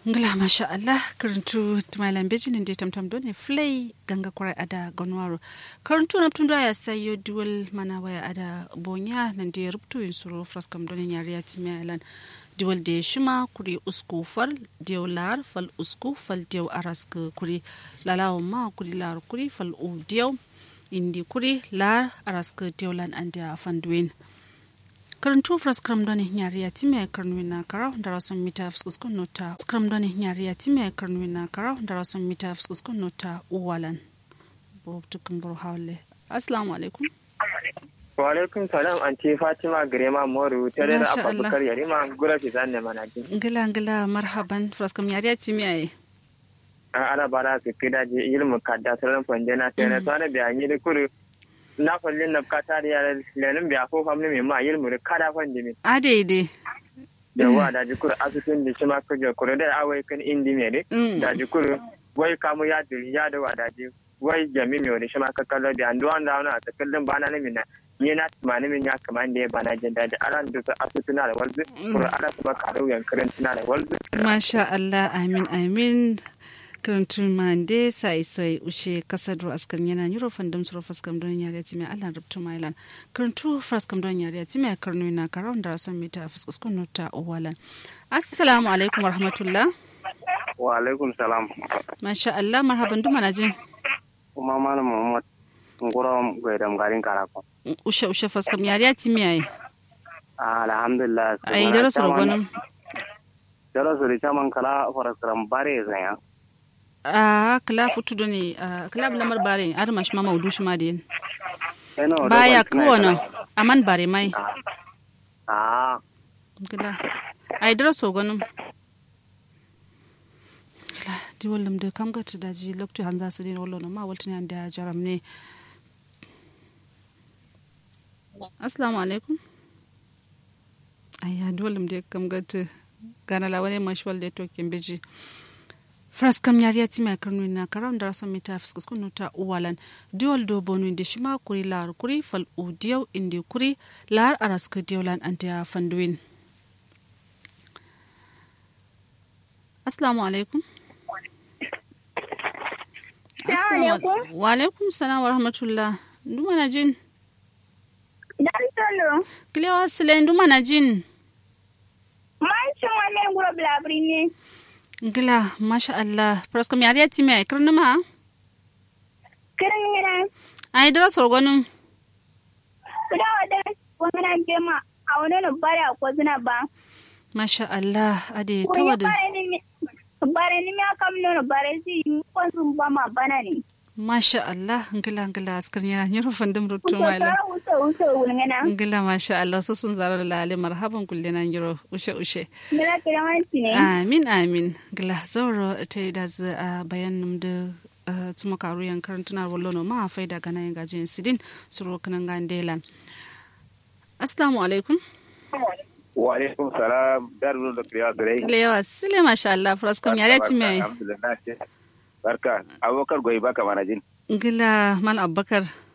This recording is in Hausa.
ngila masha Allah karantu tumalan bejin inde tamtam done flay ganga kurai ada gonwaro karantu na tunda ya sayo dual mana waya ada bonya nan da rubtu yin suro fraskam done yari ya timalan dual de shima kuri usku fal dew lar fal usku fal dew arask kuri lalawo ma kuri lar kuri fal u dew indi kuri lar arask dewlan ande afandwin karantu fra scrum doni nyari ya time karnwina kara ndara son mita fuskuskun nota scrum doni nyari ya time karnwina kara ndara son mita fuskuskun nota uwalan bo tukun buru hawle assalamu alaikum wa alaikum salam anti fatima grema moru tare da Masha Allah. abubakar yarima gura fi zanne manajin ngila ngila marhaban fra scrum nyari ya time ai ana bara su kida je ilmu kadda sauran fandena sai na tsana bayani da kuru na fallin na kata da yara lenin biya ko famni mai ma ilmu da kada fandi mi adaide da wa da jikuru asusun da shi ma kujo kuru da awai kan indi mai Mm. da jikuru wai kamu ya duri ya da wadaji wai jami mai wani shi ma ka kallo biya duwan da wani a takallin bana na mina ni na tumani min ya kama da ya bana jin daji aran da su asusuna da walzu kuru ana su maka rauyan karantuna da walzu masha Allah amin amin karantu mande sai sai ushe kasadro askar yana yuro fandam suro faskam don yari ya time Allah rubtu mailan karantu faskam don yari ya time karnu na karon da son mita fuskuskun nota uwalan assalamu alaikum warahmatullah wa alaikum salam masha Allah marhaban duma na jin kuma malam muhammad ngoro gaidam garin karako ushe ushe faskam yari ya time ai alhamdulillah ai daro suro gonum daro suru chaman kala faraskaram bare zanya a kala futu doni kala lamar bare ar mash ma maudu shi ma den eno baya kuwono aman bare mai ah gila ai dara so gonum gila di wallam de kam gata daji lokto han za su dina wallo no ma waltani an da jaram ne assalamu alaikum ayya di wallam de kam gata gana la wani mashwal de to biji fras kam yari yati mai karnu na karam da rasan mita fiskus kunu ta uwalan diwol do bonu inde shima kuri lar kuri fal u diyaw inde kuri lar araska diwlan anta fanduin assalamu alaikum Assalamu- wa alaikum salam wa rahmatullah nduma na jin Dan tolo, kilewa sile nduma na jin man cin wannan gura blabri ne. ngila masha Allah fras kam yari yati mai karnu ma Kirin yana, ai dara sorgonum kuda wadda wani jema a wani na bari a ko zina ba. masha Allah ade Wani tawada bare ni mi, bare ni mi aka mi nuna bare si yi kwanzun ba ma bana ne. masha Allah ngila ngila askar yana nyoro fandum rutu Kusa maila tara wuce wuce wulngana. ngila masha Allah su sun zarar lale marhaban kulle nan nyoro ushe ushe Mira kira wanci ne. amin amin ngila zauro ta yi da za a bayan num da ah, tuma karu yan karantuna wallo no ma faida gana yan gajin sidin suro kanan gandelan assalamu alaikum wa alaikum salam darul da kriya dare kilewa sile masha Allah fraskam yare ti mai alhamdulillah ce barka abokar goyi baka mana jin ngila mal abubakar